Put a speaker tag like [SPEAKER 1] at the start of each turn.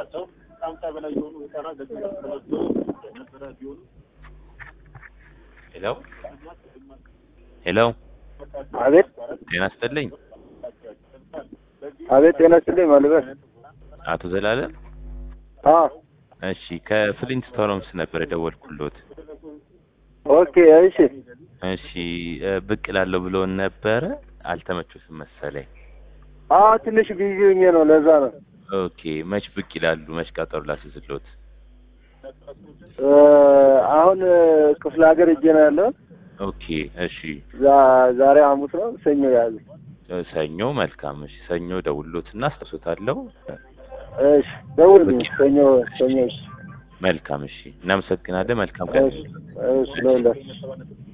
[SPEAKER 1] ሄሎ ሄሎ
[SPEAKER 2] አቤት
[SPEAKER 1] ጤና ይስጥልኝ
[SPEAKER 2] አቤት ጤና ይስጥልኝ ማልበስ
[SPEAKER 1] አቶ ዘላለም
[SPEAKER 2] አ
[SPEAKER 1] እሺ ከፍሊንትስቶንስ ነበር የደወልኩሎት
[SPEAKER 2] ኦኬ እሺ
[SPEAKER 1] እሺ እ ብቅ እላለሁ ብሎን ነበረ አልተመቾትም መሰለኝ
[SPEAKER 2] አ ትንሽ ቢዚ ሆኜ ነው ለዛ ነው
[SPEAKER 1] ኦኬ መች ብቅ ይላሉ መች ቀጠሮ ላስይዝሎት
[SPEAKER 2] እ አሁን ክፍለ ሀገር እጄ ነው ያለው
[SPEAKER 1] ኦኬ እሺ
[SPEAKER 2] ዛ- ዛሬ ሐሙስ ነው ሰኞ ያዘ
[SPEAKER 1] እ ሰኞ መልካም እሺ ሰኞ ደውሎትና አስታውሶታለሁ
[SPEAKER 2] እሺ ደውልልኝ ሰኞ ሰኞ እሺ
[SPEAKER 1] መልካም እሺ እናመሰግናለን መልካም ቀን
[SPEAKER 2] እሺ እሺ ለሁላችሁ